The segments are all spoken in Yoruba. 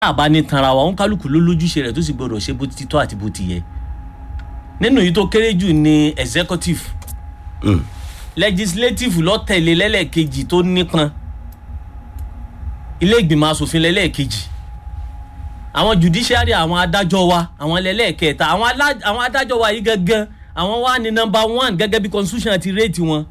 àbá ní tanra wa òun kálukú ló lójúṣe rẹ̀ tó sì gbọdọ̀ ṣe bó ti tọ́ àti bó ti yẹ nínú yìí tó kéré jù ní executive Mm. legislative ló tẹ̀lé lẹ́lẹ́kejì tó nípọn ilé ìgbìmọ̀ asòfin lẹ́lẹ́kejì àwọn judiciary àwọn adájọ́ wa àwọn lẹ́lẹ́kẹta àwọn alá- àwọn adájọ́ wa yìí gangan àwọn wà ní number one gẹ́gẹ́ bí constitution ti rate wọn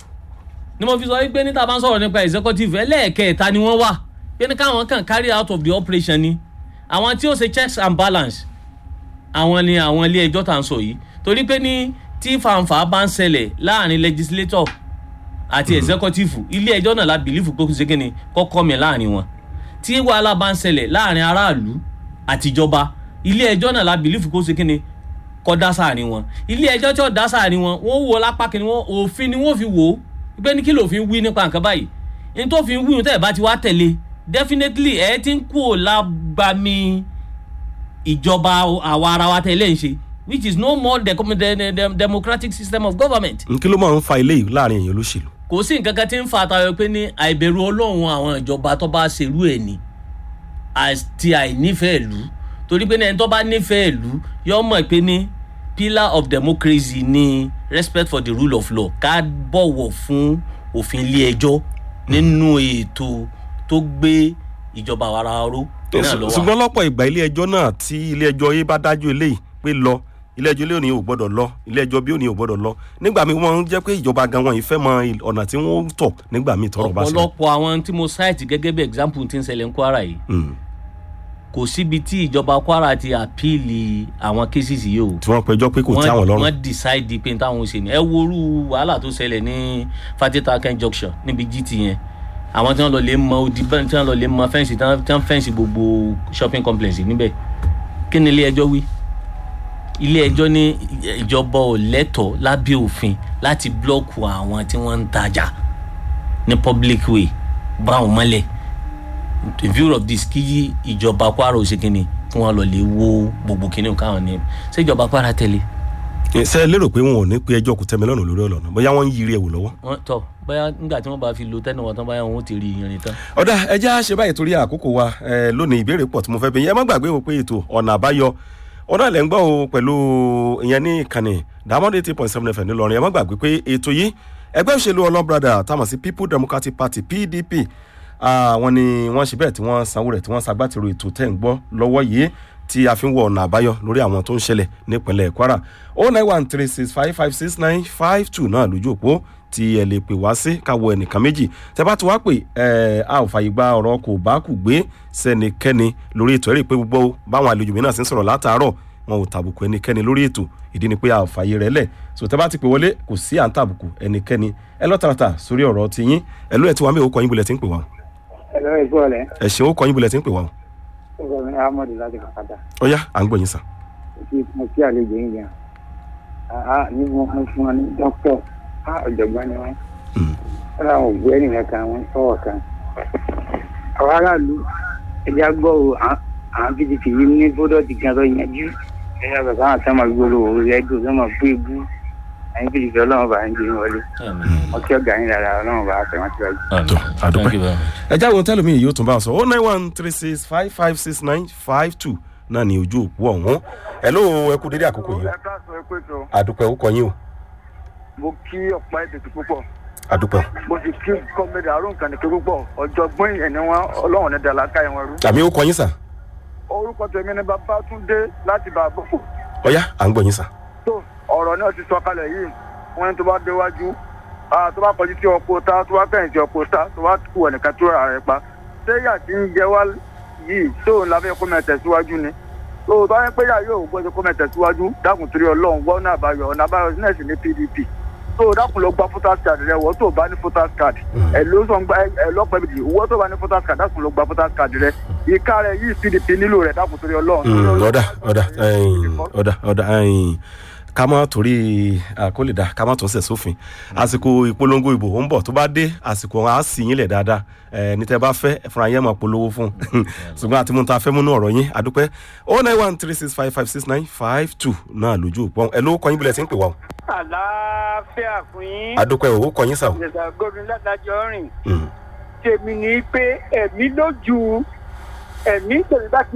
ni mo fi sọ wípé níta bá ń sọ̀rọ̀ nípa executive ẹlẹ́ẹ̀kẹta ni wọ́n wà pé ní káwọn kàn carry out of the operation ni àwọn tí ó ṣe checks and balance àwọn ni àwọn ilé ẹjọ́ tá à ń sọ yìí torí pé ní tí fanfa bá ń ṣẹlẹ̀ láàrin legislator àti executive ilé ẹjọ́ náà la bìlífù pé kò ṣe kí ni kọ́kọ́ mi láàrin wọn tí wàhálà bá ń ṣẹlẹ̀ láàrin aráàlú àtijọba ilé ẹjọ́ náà la bìlífù kó ṣe kí ni kọ́ dá sáàrin wọn ilé ẹjọ́ tí ó dá sáàrin wọn wọ́n wo lápá kí ni wọ́n òfin ni wọ́n fi wò ó pé ní kí lòfin wí nípa nǹkan báyìí ní tó fi ń wí tẹ́ ẹ̀ bá ti wá tẹ̀lé definitely ẹ̀ ti ń kú ò lágbàmí ìjọba àwa ara wa tẹ̀lé ń ṣe which is no more the, the, the, the democratic system of government n kí ló máa ń fa ilé yìí láàrin èèyàn olóṣèlú. kò sí nǹkan kan tí ń fa àtàwọn pé ní àìbẹ̀rù ọlọ́run àwọn ìjọba tó bá ṣerú ẹ̀ ni àti àìnífẹ̀ẹ́ ìlú torí pé ní ẹni tó bá nífẹ̀ẹ́ ìlú yọ mọ̀ pé ní pillar of democracy ni respect for the rule of law ká bọ̀wọ̀ fún òfin ilé ẹjọ́ nínú ètò tó gbé ìjọba ara ró náà lọ́wọ́ ṣùgbọ́n lọ́pọ̀ ìgbà ilé ẹjọ́ náà tí ilé ẹjọ́ yé bá dájú eléyìí pé lọ ilé ẹjọ́ ilé òní ò gbọ́dọ̀ lọ ilé ẹjọ́ bí òní ò gbọ́dọ̀ lọ nígbà míì wọ́n ń jẹ́ pé ìjọba gan wọn yìí fẹ́ mọ il- ọ̀nà tí wọ́n ń tọ̀ nígbà míì tọrọ bá ṣẹlẹ̀. ọ̀pọ̀lọpọ̀ àwọn tí mo cite gẹ́gẹ́ bí example ti ń ṣẹlẹ̀ ní kwara yìí Mm. kò síbi tí ìjọba kwara ti àpíìlì àwọn cases yìí o tí wọ́n pẹjọ́ pé kò tí àwọn lọ́rùn. wọ́n decide pé táwọn ò ṣe ni ẹ worú wàhálà tó ṣẹlẹ̀ ní fatitaken junction níbi gt yẹn àwọn tí wọ́n lọ lè mọ odi bẹ́ẹ̀ tí wọ́n lọ lè mọ fẹ́ǹsì tí wọ́n fẹ́ǹsì gbogbo shopping complex níbẹ̀ kí ni ilé ẹjọ́ wí ilé ẹjọ́ ní ìjọba ò lẹ́tọ̀ọ́ lábẹ́ òfin láti blọ́ọ̀kù àwọn tí wọ́n ń tajà ní public way bá wọn mọ́lẹ̀ in view of this kí ìjọba kwara ò ṣe kínni kí wọ́n lọ lè wo gbogbo kínní káwọn ní ṣé ìjọba kwara tẹ̀lé ṣe é lérò pé wọn ò ní pé ẹjọ́ kò tẹ́mi lọ́rùn lórí ọ̀nà bóyá wọ́n ń yiri ẹ̀wò lọ́wọ́. wọn tọ bóyá nígbà tí wọn bá fi lo tẹnu wọn tán bóyá wọn ó ti rí irin tán. ọ̀dà ẹjẹ́ á ṣe báyìí torí àkókò wa ẹ, lónìí ìbéèrè pọ̀ tí mo fẹ́ bí yẹn ẹ má gbàgbé o pé ètò ọ̀nà àbáyọ ọ̀nà lẹ́ ń gbọ́ o pẹ̀lú ìyẹn ní ìkànnì diamond eighty point seven fm ńìlọrin ẹ má gbàgbé pé ètò yìí ẹgbẹ́ òṣèlú ọlọ́brada táwọn sí people democratic party pdp àwọn ni wọ́n ṣe bẹ́ẹ̀ tí wọ́n sanwó rẹ̀ tí wọ́n ṣagbátẹrù ètò tẹ̀ ń gbọ́ lọ́wọ́ yìí tí a fi ń wọ ọ̀nà àbáyọ lórí àwọn tó ń ṣẹlẹ̀ nípínlẹ̀ kwara o nine one three six five five six nine five two náà lójú òpó tí ẹ lè pè wá sí káwọ ẹnìkan méjì tẹ bá ti wá pè ẹ a ò fàyè gba ọ̀rọ̀ kò bá kù gbé sẹ́nikẹ́ni lórí ètò ẹ̀rí pé gbogbo báwọn àlejò mi náà sì ń sọ̀rọ̀ látàárọ̀ wọn ò tàbùkù ẹnikẹ́ni lórí ètò ìdí ni pé a ò fàyè rẹ̀ lẹ̀ so tẹ bá ti pè wọlé kò sí à ń tàbùkù ẹnikẹ́ni ẹ lọ tààràtà sórí ọ̀rọ̀ ti yín ẹ ló ẹ ti wá mí òkò yín bulẹ̀ tí ń pè wá o. ẹ̀rọ ìgbọ́lẹ̀ ẹ ṣeun òkò yín bulẹ̀ tí ń pè wá o. ọkọ mi ahmed láti kàkàtà ọ̀yá à ń gbọ́ yín sàn. kí mo kí àlejò yín yẹn àá ní wọn fún fún wọn ní dókítọ̀ á ọ̀jọ̀gbọ́n ni wọ́n Mm. wọ́n làwọn ògbó ẹnìyẹn kan wọ́n sọ̀rọ̀ kan. àwọn aráàlú ẹja gbọ́ o à- àwọn pdp yìí ní bódọ́ọ̀tì gan tó yanjú ẹ̀yà bàbá àwọn sọ́mọ gbóló òru rẹ́díò sọ́mọ bú ebú ẹ̀yìn pdp ọlọ́run bá ń gbé wọlé wọ́n kí ọ̀gá yín dára ọlọ́run bá fẹ́ wọ́n ti wájú. tó àdúpẹ́. ẹ jáwé tẹ́lẹ̀ mi yóò tún bá a sọ oh nine one three six five five six nine five two náà ní ojú òpó ọ̀hún ẹ ló ẹ kú dédé àkókò yìí o ẹ káàsán ẹ pé tó àdúpẹ́ ó kọ yín o mo kí ọ̀pá ètùtù púpọ̀ àdúpẹ́ mo sì kí kọ́mẹ́dà àrùn kànìkè púpọ̀ ọ̀jọ̀gbọ́n ẹni wọn ọlọ́run ní dàlákà ẹ̀wọ̀n rú. àmì ó kọ yín sà orúkọ tèmi ni babatunde láti bá a bọ̀. ọ̀yá à ń gbọ́ yín sà. tó ọ̀rọ̀ náà ti sọ kalẹ̀ yìí wọ́n ní tó bá déwájú ah, tó bá kọjú sí ọkọ̀ ta tó bá fẹ̀yìn sí ọkọ̀ ta tó bá kú ẹnìkan tó rà rẹ̀ pa séyà tí ń jẹ wá yìí tóun la fẹ́ kó mẹ́ tẹ̀síwájú ni tó bá yẹn pé yà yóò gbọ́dọ̀ kó mẹ́ tẹ̀síwájú dákun torí ọlọ́run wọ́n náà bá yọ ọ̀nà àbáyọ náà sì ní pdp tó dákun lọ gba voters card rẹ wọ́n tó bá ní voters card ẹ ló sọ gba ẹ lọ́pẹ́ bìtì wọ́n tó bá ní voters card dákun lọ gba voters card rẹ ìka rẹ yìí pdp nílò rẹ dákun torí ọlọ́run. Mm, ọ̀dà ọ̀dà ẹ̀yìn, ọ̀dà ọ̀dà ẹ̀yìn. ká má torí àkólèdà ká má tún sẹ̀ sófin àsìkò ìpolongo ìbò ó ń bọ̀ tó bá dé àsìkò á sì yín lẹ̀ dáadáa ẹ̀ ní tẹ́ bá fẹ́ ẹ fúnra yẹn máa polówó fún un ṣùgbọ́n àti mú ta fẹ́ múnú ọ̀rọ̀ yín àdúpẹ́ oh nine one three six five five six nine five two náà lójú òpó ẹ ló kọ́ yín bílẹ̀ tí ń pè wá o àlàáfíà fún yín àdúpẹ́ ò ó kọ́ yín sà o. ìjẹ̀sà gómìnà látàjọ́ rìn Mm, tèmi ní pé ẹ̀mí lójú ẹ̀mí tèmi bá ti